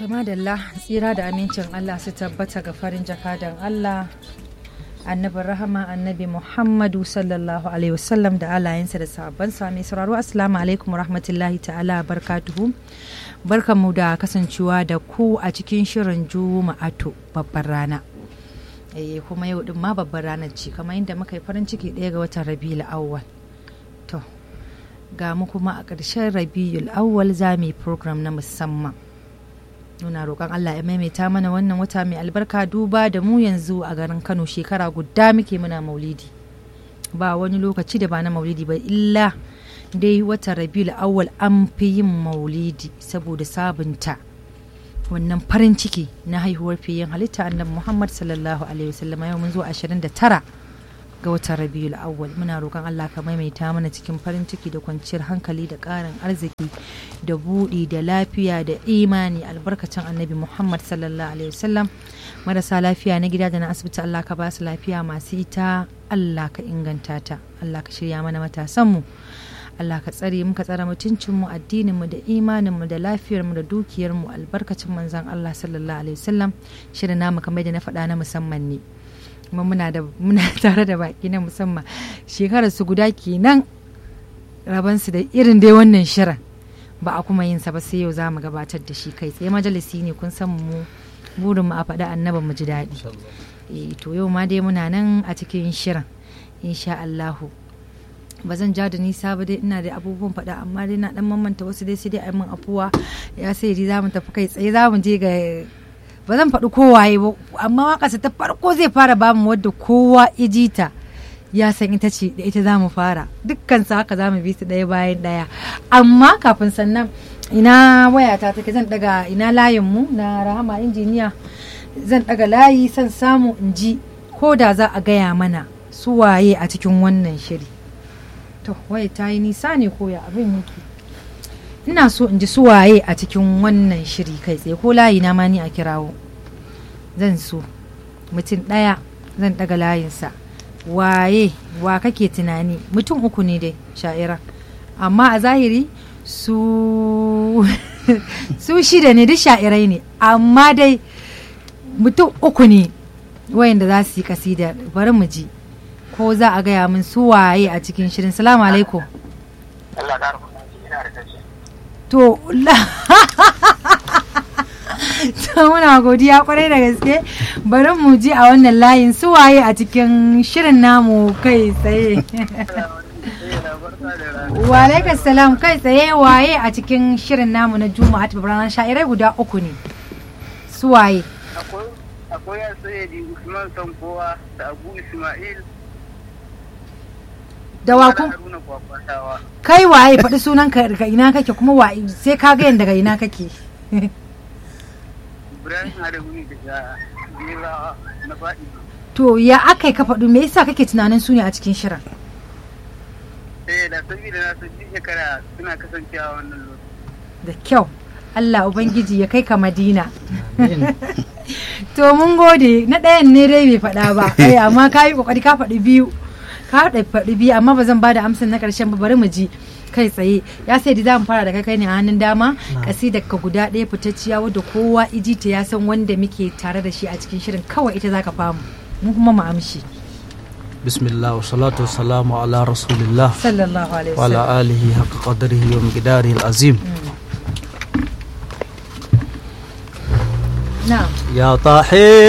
madalla tsira da amincin Allah su tabbata ga farin jakadan Allah annabin rahama annabi Muhammadu sallallahu alaihi wasallam da alayensa da sahabbansa mai sauraro assalamu alaikum rahmatullahi ta'ala barkatuhu barkanmu da kasancewa da ku a cikin shirin juma'atu babbar rana eh kuma yau din ma babbar ranar ce kamar yadda muka yi farin ciki ɗaya ga watan rabiul awwal to ga mu kuma a ƙarshen rabiul awwal za mu yi program na musamman muna roƙon Allah ya maimaita mana wannan wata mai albarka duba da mu yanzu a garin Kano shekara guda muke muna maulidi ba wani lokaci da ba na maulidi ba illa dai wata rabiul awwal an fi yin maulidi saboda sabunta wannan farin ciki na haihuwar fiyin halitta annabi Muhammad sallallahu alaihi wasallam yau mun zo 29 ga watan rabiul awwal muna roƙon Allah ka maimaita mana cikin farin ciki da kwanciyar hankali da ƙarin arziki da buɗi da lafiya da imani albarkacin annabi Muhammad sallallahu alaihi wasallam marasa lafiya na gida da na asibiti Allah ka ba su lafiya masu ita Allah ka inganta ta Allah ka shirya mana matasanmu Allah ka tsare mu ka tsare mutuncinmu addininmu da imaninmu da lafiyarmu da dukiyarmu albarkacin manzon Allah sallallahu alaihi wasallam shirin namu kamar da na faɗa na musamman ne kuma muna da muna tare da baki na musamman shekarar su guda kenan rabansu da irin dai wannan shirin ba a kuma yin sa ba sai yau za mu gabatar da shi kai tsaye majalisi ne kun san mu burin mu a faɗa annaba mu ji daɗi eh to yau ma dai muna nan a cikin shirin insha Allahu ba zan ja da nisa ba dai ina da abubuwan faɗa amma dai na dan mamanta wasu dai sai dai a min afuwa ya sai dai za mu tafi kai tsaye za mu je ga ba zan faɗi kowaye ba amma waƙarsa ta farko zai fara bamu wadda kowa ijita ya san ita ce da ita za mu fara dukkan su haka za mu bi su ɗaya bayan ɗaya amma kafin sannan ina wayata take zan daga ina layin mu na rahama injiniya zan daga layi san samu in ji ko da za a gaya mana su waye a cikin wannan shiri to waye ta yi nisa ne ko ya abin yake ina so in ji su waye a cikin wannan shiri kai tsaye ko layi na ma ni a kirawo zan so mutum ɗaya zan daga layinsa waye wa kake tunani mutum uku ne dai sha'ira amma a zahiri su su shida ne duk sha'irai ne amma dai mutum uku ne wayanda za su yi kasida bari mu ji ko za a gaya min su waye a cikin shirin salamu alaikum to to muna godiya kwarai da gaske bari mu ji a wannan layin su waye a cikin shirin namu kai tsaye walaikar salam kai tsaye waye a cikin shirin namu na juma'a ta ranar sha'irai guda uku ne su waye akwai ya sayyadi usman sankowa da abu ismail da wakun kai waye faɗi sunan ka daga ina kake kuma waye sai ka ga daga ina kake Ibrahim Adamu ne daga Bera na faɗi. to ya aka yi ka faɗi me yasa kake tunanin su ne a cikin shirin Eh da saboda na san duk shekara suna kasancewa wannan lokaci. da kyau Allah Ubangiji ya kai ka Madina. to mun gode na ɗayan ne dai bai faɗa ba ai amma ka yi ƙoƙari ka faɗi biyu ka faɗi biyu amma ba zan ba da amsar na ƙarshen ba bari mu ji kai tsaye ya sai da zamu fara da kai kai ne a hannun dama kasidar ka guda ɗaya fitacciya wadda kowa iji ta ya san wanda muke tare da shi a cikin shirin kawai ita zaka famu mu kuma mu amshi bismillah wa salatu wa salamu ala rasulillah sallallahu alaihi wa ala wasallam alihi haqqa qadrihi wa miqdarihi al-azim na'am ya tahir